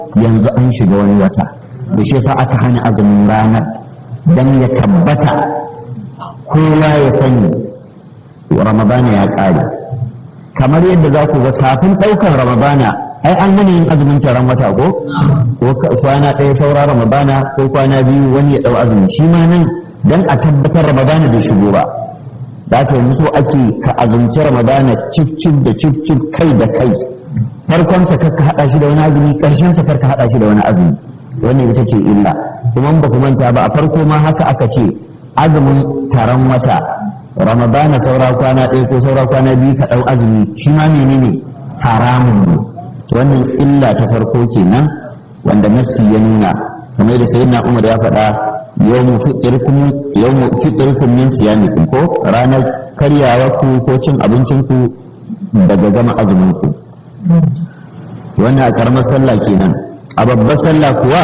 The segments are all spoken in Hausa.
yanzu an shiga wani wata da shi yasa aka hana azumin ranar dan ya tabbata kowa ya sani ramadana ya ƙare kamar yadda za ku ga kafin ɗaukar ramadana ai an hana yin azumin taron wata ko ko kwana ɗaya saura ramadana ko kwana biyu wani ya ɗau azumi shi ma nan dan a tabbatar ramadana bai shigo ba da haka yanzu so ake ka azumci ramadana cif cif da cif cif kai da kai farkon sa karka hada shi da wani azumi karshen sa karka hada shi da wani azumi wannan ita ce illa kuma ba ku manta ba a farko ma haka aka ce azumin taron wata ramadana saura kwana ɗaya ko saura kwana biyu ka ɗau azumi shi ma menene haramun ne wannan illa ta farko kenan wanda nasi ya nuna kamar da sayyidina umar ya faɗa yawmu fitirkum yawmu fitirkum min siyamikum ko ranar karyawa ku ko cin abincin ku daga gama azumin ku wannan a karamar sallah kenan a babbar sallah kuwa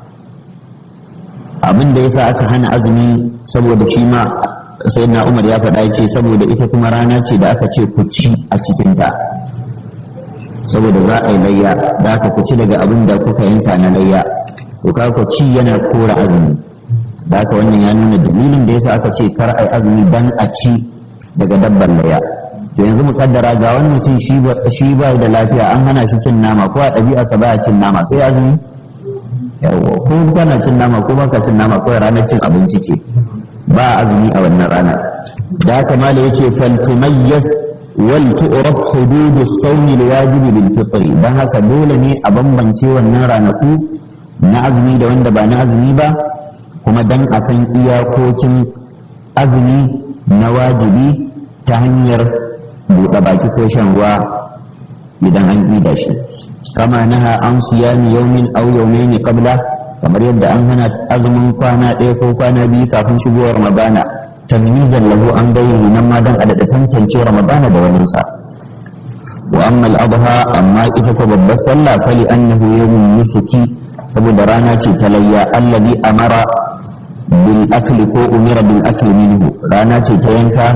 abin da yasa aka hana azumi saboda shi ma sayyidina umar ya faɗa ce saboda ita kuma rana ce da aka ce ku ci a cikin ta saboda za a yi layya da aka ku ci daga abin da kuka yanka na layya to ka ku ci yana kora azumi da haka wannan ya nuna dalilin da yasa aka ce kar ai azumi dan a ci daga dabbar laya to yanzu mu kaddara ga wani mutum shi ba shi ba da lafiya an hana shi cin nama ko a ɗabi'arsa ba ya cin nama sai azumi yawa ko kana cin nama ko baka cin nama ko ranar cin abinci ce ba azumi a wannan rana da haka mala yace fal tumayyaz wal tu'raf hududu sawmi alwajib bil fitr dan haka dole ne a bambance wannan ranaku na azumi da wanda ba na azumi ba kuma dan a san iyakokin azumi na wajibi ta hanyar buɗe baki ko shan ruwa idan an ida shi kama naha an siyami yaumin aw yaumaini qabla kamar yadda an hana azumin kwana ɗaya ko kwana biyu kafin shigowar ramadana tamyizan lahu an gairi nan ma dan adada tantance ramadana da wani sa wa amma al-adha amma ita ko babbar sallah fali annahu yawmun nusuki saboda rana ce ta layya allazi amara bil akli ko umira bil akli minhu rana ce ta yanka